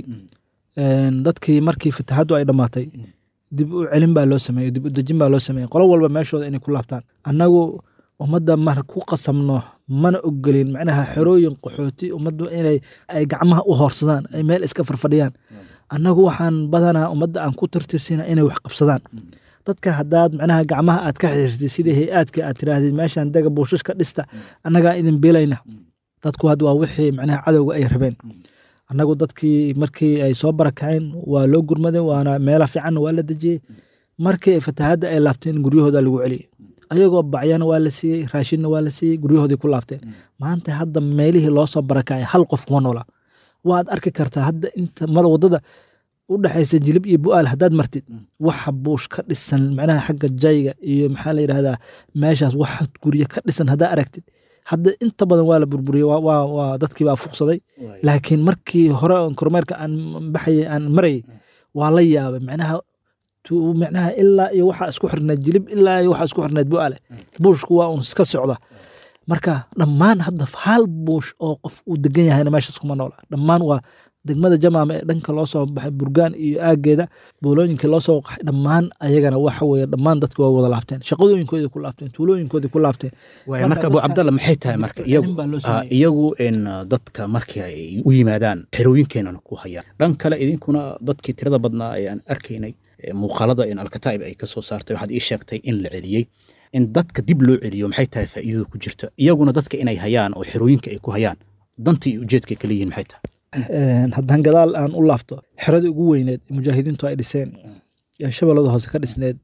dadkii markii fatahaaddu ay dhammaatay dib u celin baa loo sameeyey dib u dejin baa loo sameeyey qolo walba meeshooda inay ku laabtaan annagu ummadda mar ku qasamno mana ogolin macnaha xerooyin qaxooti ummaddu inay ay gacmaha u hoorsadaan ay meel iska farfadhiyaan annagu waxaan badanaa ummadda aan ku tirtirsina inay wax qabsadaan dadka haddaad macnaha gacmaha aad ka xiriirtid sida hay-aadka aad tiraahdid meeshan daga buushashka dhista annagaa idin biilayna dadku had waa wixii macnaha cadowga ay rabeen annagu dadkii markii ay soo barakaceen waa loo gurmaday waana meela fiicanna waa la dejiyey markii ay fatahaadda ay laabteen guryahooda lagu celiyey ayagoo bacyana waa la siiyey raashinna waa la siiyey guryahoodii ku laabteen maanta hadda meelihii loo soo barakacay hal qof kuma noola waad arki kartaa hadda inta mar waddada u dhexaysa jilib iyo bu'aal haddaad martid waxa buush ka dhisan macnaha xagga jayga iyo maxaa la yidhahdaa meeshaas waxa guryo ka dhisan haddaa aragtid hadda inta badan waa la burburiyey waa dadkii baa fuqsaday laakiin markii hore kormeerka aan baxayay aan marayay waa la yaabay macnaha macnaha ilaa iyo waxaa isku xirneed jilib ilaa iyo waxaa isku xirneed bu'aale buushku waa un iska socda marka dhammaan hadda hal buush oo qof uu degan yahayna meeshaas kuma noola dhammaan waa degmada jamaama ee dhanka loo soo baxay burgaan iyo aageeda boolooyinkii loo soo qaxay dhammaan ayagana waxa weeye dhammaan dadki waa wada laabteen shaqadooyinkoodii ku laabteen tuulooyinkoodii ku laabteen marka abu cabdalla maxay tahay marka iyagu iyagu in dadka markii ay u yimaadaan xerooyinkeenana ku hayaan dhan kale idinkuna dadkii tirada badnaa ee aan arkaynay muuqaalada in alkataa'ib ay ka soo saartay waxaad ii sheegtay in la celiyey in dadka dib loo celiyo maxay tahay faa'iidada ku jirta iyaguna dadka inay hayaan oo xerooyinka ay ku hayaan dantii iyo ujeedkay kala yihiin maxay tahay haddaan gadaal aan u laabto xeradii ugu weyneed mujaahidiintu ay dhiseen ee shabeellada hoose ka dhisneed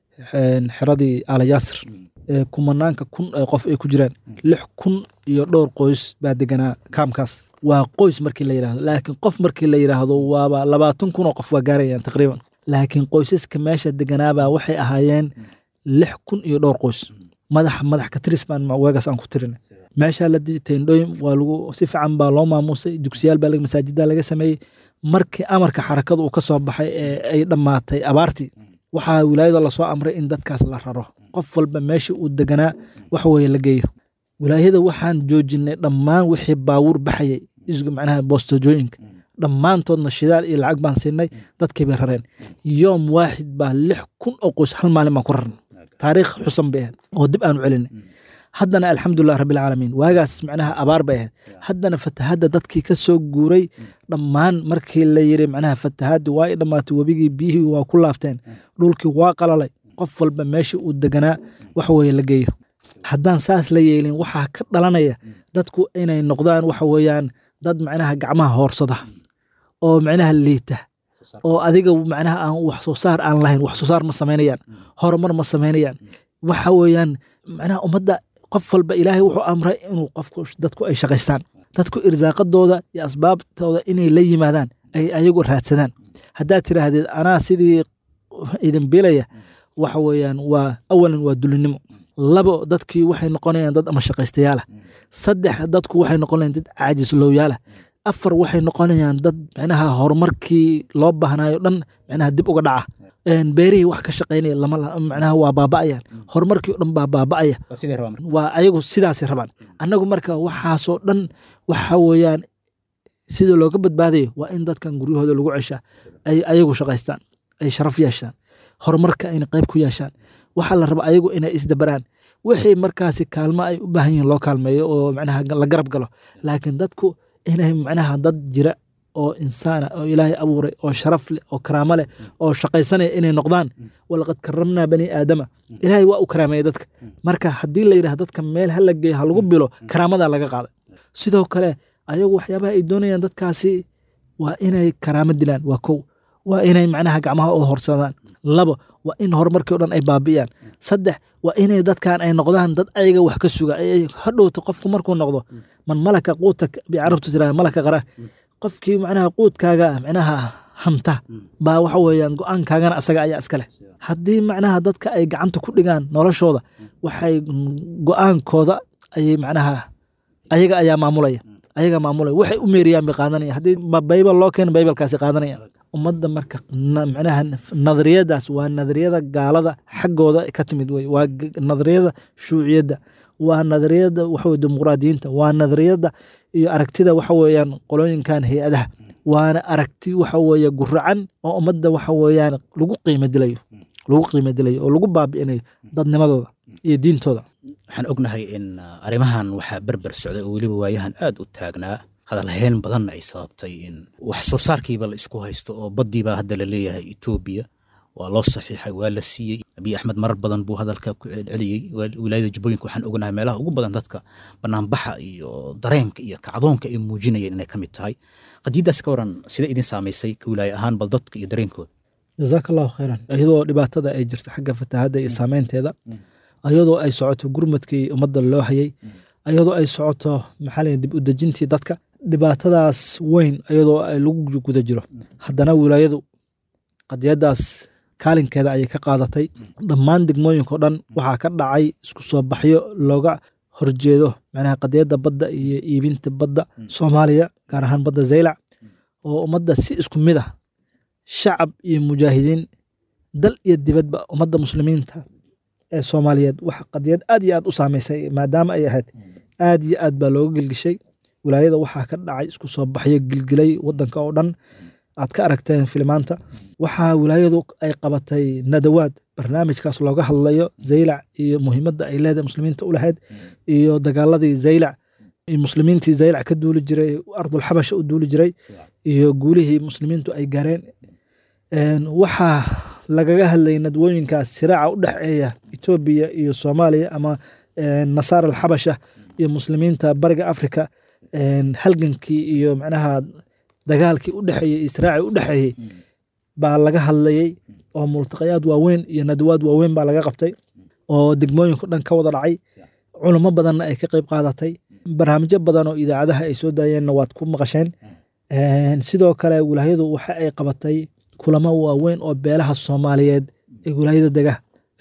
xeradii alayaasir ee kumanaanka kun ee qof ay ku jiraan lix kun iyo dhowr qoys baa deganaa kaamkaas waa qoys markii la yidhahdo laakiin qof markii la yidhaahdo waaba labaatan kun oo qof waa gaarayaan taqriiban laakiin qoysaska meesha deganaabaa waxay ahaayeen lix kun iyo dhowr qoys madax madax ka tiris baan weegaas aan ku tirin meeshaa la teendhooyin waa lagu si fiican baa loo maamuusay dugsiyaal baa masaajida laga sameeyey markii amarka xarakada uu ka soo baxay ee ay dhammaatay abaartii waxaa wilaayada lasoo amray in dadkaas la raro qof walba meeshii uu deganaa wax weye la geeyo wilaayada waxaan joojinay dhammaan wixii baawuur baxayay isgu macnaha boostojooyinka dhammaantoodna shidaal iyo lacag baan siinay dadkii bay rareen yoom waaxid baa lix kun oo qoys hal maalin baan ku rarnay taariikh xusan bay ahayd oo dib aanu celinay haddana alxamdulilah rabbilcaalamiin waagaas macnaha abaar bay ahayd haddana fatahadda dadkii ka soo guuray dhammaan markii la yiri macnaha fatahaddi waa i dhammaatay webigii biyihii waa ku laabteen dhulkii waa qalalay qof walba meeshii uu deganaa wax weeye la geeyo haddaan saas la yeelin waxaa ka dhalanaya dadku inay noqdaan waxa weeyaan dad macnaha gacmaha hoorsada oo macnaha liita oo adiga macnaha aan wax soo saar aan lahayn wax soo saar ma samaynayaan horumar ma samaynayaan waxa weeyaan macnaha ummadda qof walba ilaahay wuxuu amray inuu qofku dadku ay shaqaystaan dadku irsaaqadooda iyo asbaabtooda inay la yimaadaan ay ayagu raadsadaan haddaad tiraahdid anaa sidii idin bilaya waxa weeyaan waa awalan waa dulinimo labo dadkii waxay noqonayaan dad ama shaqaystayaala saddex dadku waxay noqonayaan dad caajislowyaala afar waxay noqonayaan dad micnaha horumarkii loo baahnayo dhan micnaha dib uga dhaca beerihii wax ka shaqaynaya lama micnaha waa baaba'ayaan horumarkii o dhan baa baaba'aya waa ayagu sidaasay rabaan annagu marka waxaasoo dhan waxa weeyaan sida looga badbaadayo waa in dadkan guryahooda lagu ceshaa ay ayagu shaqaystaan ay sharaf yeeshaan horumarka ayna qayb ku yeeshaan waxaa la raba ayagu inay isdabaraan wixii markaasi kaalmo ay u baahan yihiin loo kaalmeeyo oo macnaha la garab galo laakiin dadku inay macnaha dad jira oo insaana oo ilaahay abuuray oo sharaf leh oo karaamo leh oo shaqaysanaya inay noqdaan walaqad karamnaa bani aadama ilaahay waa u karaameeyey dadka marka haddii la yidhaha dadka meel ha la geeyo ha lagu bilo karaamadaa laga qaaday sidoo kale ayagu waxyaabaha ay doonayaan dadkaasi waa inay karaamo dilaan waa kow waa inay macnaha gacmaha u horsadaan labo waa in horumarkii o dhan ay baabi'iyaan saddex waa inay dadkan ay noqdaan dad ayaga wax ka suga ay hadhowta qofku markuu noqdo man malaka quuta bay carabtu tiraa malaka qara qofkii macnaha quudkaaga macnaha hanta baa waxa weeyaan go-aankaagana asaga ayaa iska leh haddii macnaha dadka ay gacanta ku dhigaan noloshooda waxay go-aankooda ayay macnaha ayaga ayaa maamulaya ayaga maamulaya waxay u meeriyaan bay qaadanaya haddii baybal loo keeno baybalkaasi qaadanaya ummadda marka macnaha nadariyadaas waa nadariyada gaalada xaggooda ka timid wey waa nadariyada shuuciyadda waa nadariyada waxaweye dimuqraadiyiinta waa nadariyada iyo aragtida waxa weeyaan qolooyinkan hay-adaha waana aragti waxa weeye guracan oo ummadda waxa weeyaan lagu qiimo dilayo lagu qiimo dilayo oo lagu baabi'inayo dadnimadooda iyo diintooda waxaan ognahay in arrimahan waxaa berber socday oo weliba waayahan aad u taagnaa hadalhayn badanna ay sababtay in wax soo saarkiiba la isku haysto oo baddiibaa hadda la leeyahay etoobiya waa loo saxiixay waa la siiyey abiy axmed marar badan buu hadalka ku celceliyey wilaayada jubbooyinka waxaan ognahay meelaha ugu badan dadka banaanbaxa iyo dareenka iyo kacdoonka ay muujinayeen inay ka mid tahay qadiiddaas ka waran sida idin saamaysay ka wilaaye ahaan bal dadka iyo dareenkooda jazaaka allahu khayran iyadoo dhibaatada ay jirto xagga fatahaadda iyo saameynteeda iyadoo ay socoto gurmadkii ummadda loo hayay iyadoo ay socoto maxaa la dib u dejintii dadka dhibaatadaas weyn iyadoo ay lagu guda jiro haddana wilaayadu qadiyadaas kaalinkeeda ayay ka qaadatay dhammaan degmooyinka o dhan waxaa ka dhacay isku soo baxyo looga horjeedo macnaha qadiyadda badda iyo iibinta badda soomaaliya gaar ahaan badda zaylac oo ummadda si isku mid ah shacab iyo mujaahidiin dal iyo dibadba ummadda muslimiinta ee soomaaliyeed wax qadiyad aad iyo aad u saameysay maadaama ay ahayd aad iyo aad baa looga gelgishay wilaayada waxaa ka dhacay isku soo baxyo gilgilay wadanka oo dhan aad ka aragteen filimaanta waxaa wilaayadu ay qabatay nadawaad barnaamijkaas looga hadlayo zaylac iyo muhiimadda ay leedahay muslimiinta u lahayd iyo dagaaladii zaylac iyo muslimiintii zaylac ka duuli jiray ardulxabasha u duuli jiray iyo guulihii muslimiintu ay gaareen waxaa lagaga hadlayay nadwooyinkaas siraaca u dhexeeya etoobiya iyo soomaaliya ama nasaar alxabasha iyo muslimiinta bariga africa halgankii iyo macnaha dagaalkii u dhexeeyey israaci u dhexeeyey baa laga hadlayey oo multaqayaad waaweyn iyo nadwaad waaweyn baa laga qabtay oo degmooyinka o dhan ka wada dhacay culamo badanna ay ka qeyb qaadatay barnaamijyo badan oo idaacadaha ay soo daayeenna waad ku maqasheen sidoo kale wilaayadu waxa ay qabatay kulamo waaweyn oo beelaha soomaaliyeed ee wilaayada dega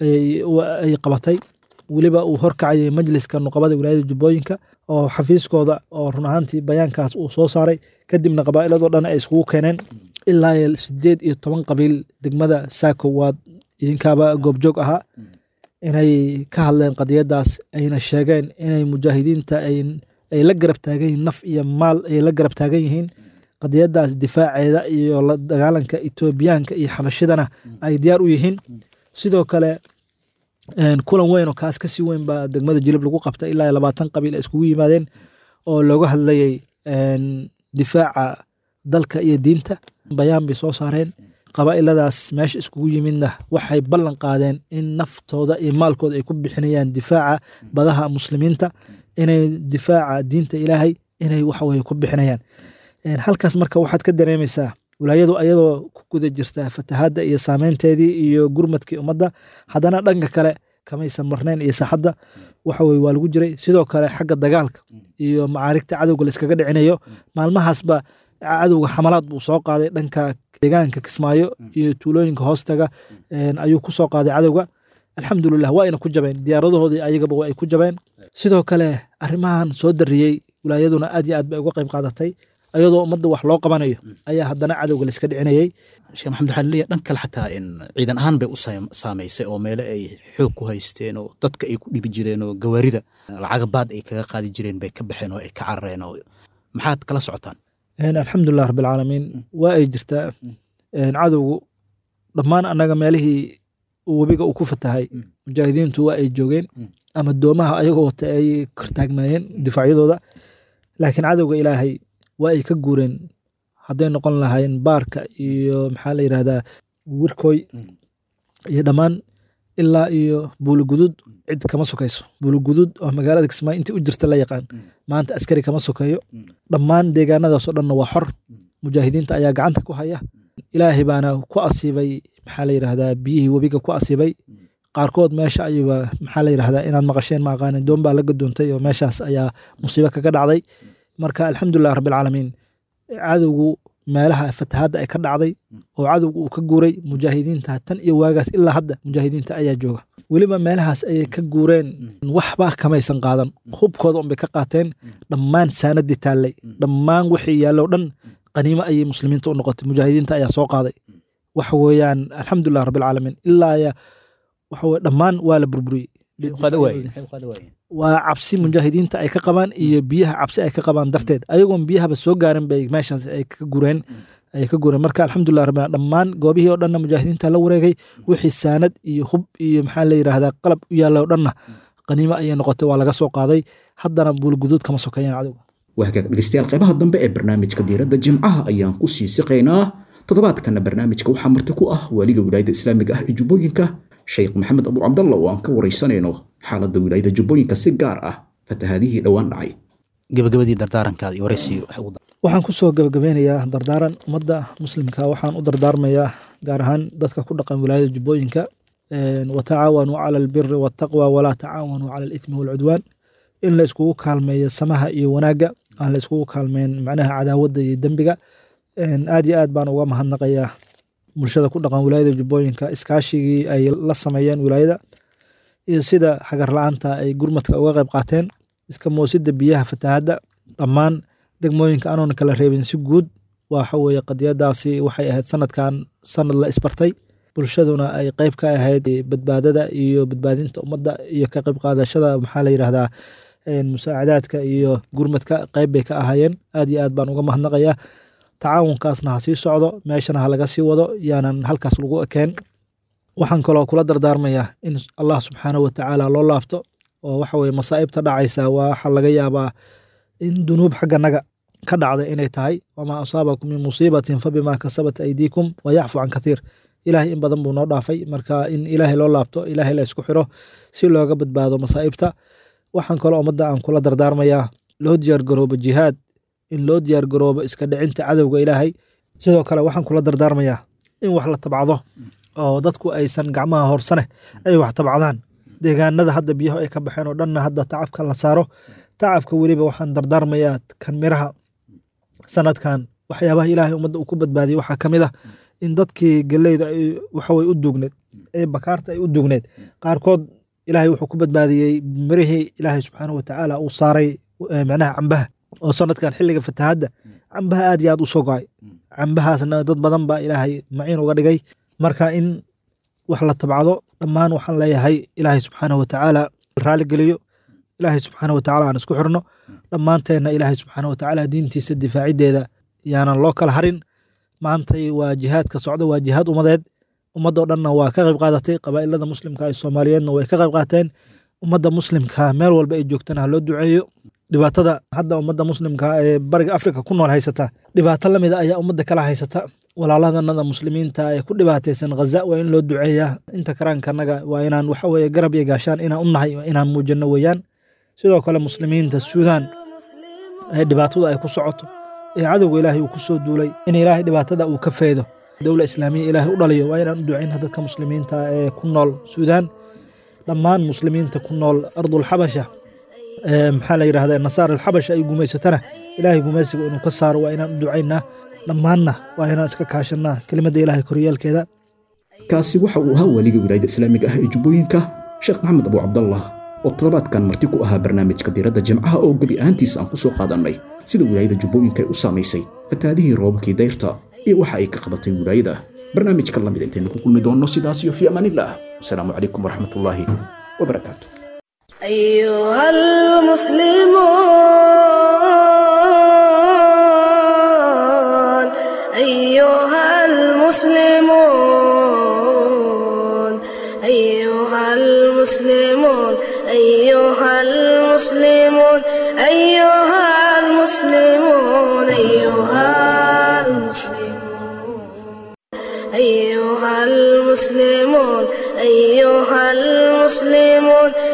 ay qabatay weliba uu horkacayay majliska nuqabada wilaayada jubbooyinka oo xafiiskooda oo run ahaantii bayaankaas uu soo saaray kadibna qabaa'iladoo dhan ay iskugu keeneen ilaa sideed iyo toban qabiil degmada saako waad idinkaaba goobjoog ahaa inay ka hadleen qadiyadaas ayna sheegeen inay mujaahidiinta ay la garab taagan yihiin naf iyo maal ay la garab taagan yihiin qadiyadaas difaaceeda iyo la dagaalanka etoobiyaanka iyo xabashidana ay diyaar u yihiin sidoo kale kulan weyn oo kaas kasii weyn baa degmada jilib lagu qabtay ilaa labaatan qabiil ay iskugu yimaadeen oo looga hadlayay difaaca dalka iyo diinta bayaan bay soo saareen qabaa'iladaas meesha iskugu yimidna waxay ballan qaadeen in naftooda iyo maalkooda ay ku bixinayaan difaaca badaha muslimiinta inay difaaca diinta ilaahay inay waxaweye ku bixinayaan halkaas marka waxaad ka dareemaysaa wilaayadu ayadoo ku guda jirta fatahaadda iyo saameynteedii iyo gurmadkii ummadda haddana dhanka kale kamaysan marnayn iyo saaxadda waxaweye waa lagu jiray sidoo kale xagga dagaalka iyo macaarigta cadowga layskaga dhicinayo maalmahaasba cadowga xamalaad buu soo qaaday dhanka deegaanka kismaayo iyo tuulooyinka hoostaga ayuu ku soo qaaday cadowga alxamdulilah waa ayna ku jabeen diyaaradahoodii ayagaba waa ay ku jabeen sidoo kale arrimahan soo dariyey wilaayaduna aad iyo aad bay uga qayb qaadatay ayadoo ummadda wax loo qabanayo ayaa haddana cadowga layska dhicinayey sheekh maxamed waxaa laleeyahay dhan kale xataa in ciidan ahaan bay u saamaysay oo meele ay xoog ku haysteen oo dadka ay ku dhibi jireen oo gawaarida lacagabaad ay kaga qaadi jireen bay ka baxeen oo ay ka carareen oo maxaad kala socotaan alxamdulilah rabbilcaalamiin waa ay jirtaa cadowgu dhammaan annaga meelihii webiga uu ku fatahay mujaahidiintu waa ay joogeen ama doomaha ayagoo wata ay kortaagnaayeen difaacyadooda laakiin cadowga ilaahay waa ay ka guureen hadday noqon lahayn baarka iyo maxaa la yidhahdaa wirkoy iyo dhammaan ilaa iyo buulugudud cid kama sokayso buulugudud oo magaalada kismaayo intii u jirta la yaqaan maanta askari kama sokeeyo dhammaan deegaanadaasoo dhanna waa xor mujaahidiinta ayaa gacanta ku haya ilaahay baana ku asiibay maxaa la yidhahdaa biyihii webiga ku asiibay qaarkood meesha ayuba maxaa la yidhahdaa inaad maqasheen ma aqaanin doon baa la gadoontay oo meeshaas ayaa musiibo kaga dhacday marka alxamdulilah rabbilcaalamiin cadowgu meelaha fatahaadda ay ka dhacday oo cadowga uu ka guuray mujaahidiinta tan iyo waagaas ilaa hadda mujaahidiinta ayaa jooga weliba meelahaas ayay ka guureen waxba kamaysan qaadan hubkooda unbay ka qaateen dhammaan saanadii taallay dhammaan wixii yaallo dhan qaniimo ayay muslimiinta u noqotay mujaahidiinta ayaa soo qaaday waxa weeyaan alxamdulilah rabbilcaalamiin ilaa ya waxa weye dhammaan waa la burburiyey waa cabsi mujaahidiinta ay ka qabaan iyo biyaha cabsi ay ka qabaan darteed ayagoon biyahaba soo gaarin bay meeshaas ay ka gureen ay ka gureen marka alxamdulilah rabbil dhammaan goobihii oo dhanna mujaahidiinta la wareegay wixii saanad iyo hub iyo maxaa la yidhahdaa qalab u yaalla oo dhanna qaniimo ayay noqotay waa laga soo qaaday haddana buulguduud kama sokeeyaan cadowga waa hagaag dhegeystayaal qaybaha dambe ee barnaamijka diiradda jimcaha ayaan ku sii siqaynaa toddobaadkana barnaamijka waxaa marti ku ah waaliga wilaayadda islaamiga ah ee jubbooyinka sheekh maxamed abu cabdalla oo aan ka waraysanayno xaaladda wilaayada jubbooyinka si gaar ah fatahaadihii dhowaan dhacay gabagabadii dardaarankaada iyo waraysiga waxay ugu waxaan ku soo gabagabeynayaa dardaaran ummadda muslimka waxaan u dardaarmayaa gaar ahaan dadka ku dhaqan wilaayada jubbooyinka watacaawanuu cala albiri waataqwa walaa tacaawanuu cala alithmi waalcudwaan in la iskugu kaalmeeyo samaha iyo wanaagga aan la iskugu kaalmeyn macnaha cadaawadda iyo dembiga aad iyo aad baan uga mahadnaqayaa bulshada ku dhaqan wilaayada jubbooyinka iskaashigii ay la sameeyeen wilaayada iyo sida xagar la-aanta ay gurmadka uga qayb qaateen iska moosida biyaha fatahaadda dhammaan degmooyinka anoona kala reebin si guud waxa weeye qadiyadaasi waxay ahayd sanadkan sanad la isbartay bulshaduna ay qeyb ka ahayd badbaadada iyo badbaadinta ummadda iyo ka qayb qaadashada maxaa la yidhahdaa musaacadaadka iyo gurmadka qeyb bay ka ahaayeen aad iyo aad baan uga mahadnaqayaa tacaawunkaasna ha sii socdo meeshana ha laga sii wado yaanan halkaas lagu ekeen waxaan kaloo kula dardaarmayaa in allah subxaanahu watacaala loo laabto oo waxa weye masaa'ibta dhacaysa waxa laga yaabaa in dunuub xagganaga ka dhacda inay tahay wamaa asaabakum min musiibatin fabimaa kasabat aydiikum wayacfu can kathiir ilaahay in badan buu noo dhaafay marka in ilaahay loo laabto ilaahay la isku xiro si looga badbaado masaa'ibta waxaan kaloo ummadda aan kula dardaarmayaa loo diyaargaroobo jihaad in loo diyaargaroobo iska dhicinta cadowga ilaahay sidoo kale waxaan kula dardaarmayaa in wax la tabcado oo dadku aysan gacmaha horsane ay wax tabcadaan deegaanada hadda biyaho ay ka baxeen oo dhanna hadda tacabka la saaro tacabka weliba waxaan dardaarmayaa kan miraha sanadkan waxyaabaha ilaahay ummadda uu ku badbaadiyey waxaa ka mid ah in dadkii geleyda ay waxaweye u duugneed ee bakaarta ay u duugneed qaarkood ilaahay wuxuu ku badbaadiyey mirihii ilaahay subxaanahu watacaala uu saaray macnaha cambaha oo sanadkan xilliga fatahaadda cambaha aad iyo aad u soo go-ay cambahaasna dad badan baa ilaahay maciin uga dhigay marka in wax la tabcado dhammaan waxaan leeyahay ilaahay subxaanahu watacaala raaligeliyo ilaahay subxaanahu watacaala aan isku xirno dhammaanteenna ilaahay subxaanahu watacaala diintiisa difaaciddeeda yaanan loo kala harin maantay waa jihaadka socda waa jihaad ummadeed ummadoo dhanna waa ka qayb qaadatay qabaa'ilada muslimka ee soomaaliyeedna way ka qayb qaateen ummadda muslimka meel walba ay joogtana ha loo duceeyo dhibaatada hadda ummadda muslimka ee bariga afrika ku nool haysata dhibaato lamida ayaa ummadda kala haysata walaaladanada muslimiinta ee ku dhibaataysan khaza waa in loo duceeyaa inta karaankanaga waa inaan waxa weye garab iyo gaashaan inaan u nahay inaan muujino weeyaan sidoo kale muslimiinta suudaan ee dhibaatada ay ku socoto ee cadowga ilaahay uu ku soo duulay in ilaahay dhibaatada uu ka feedo dowla islaamiya ilaahay u dhaliyo waa inaan u ducayna dadka muslimiinta ee ku nool suudaan dhammaan muslimiinta ku nool ardulxabasha maxaa la yidhahda nasaar alxabasha ay gumaysatana ilaahay gumaysiga inuu ka saaro waa inaan u ducaynaa dhammaanna waa inaan iska kaashanaa kelimadda ilaahay koryaalkeeda kaasi waxa uu ahaa weliga wilaayadda islaamiga ah ee jubbooyinka sheekh maxamed abu cabdallah oo toddobaadkan marti ku ahaa barnaamijka diiradda jimcaha oo gebi ahaantiisa aan ku soo qaadannay sida wilaayada jubbooyinka ay u saamaysay fataadihii roobabkii dayrta iyo waxa ay ka qabatay wilaayada barnaamijka lamid intaynu ku kulmi doonno sidaas iyo fii amaanillaah wasalaamu calaykum waraxmatullaahi wabarakaatu أيها المسلمون أيها المسلمون أيها المسلمون أيها المسلمون أيها المسلمون أيها المسلمون المسلمون أيها المسلمون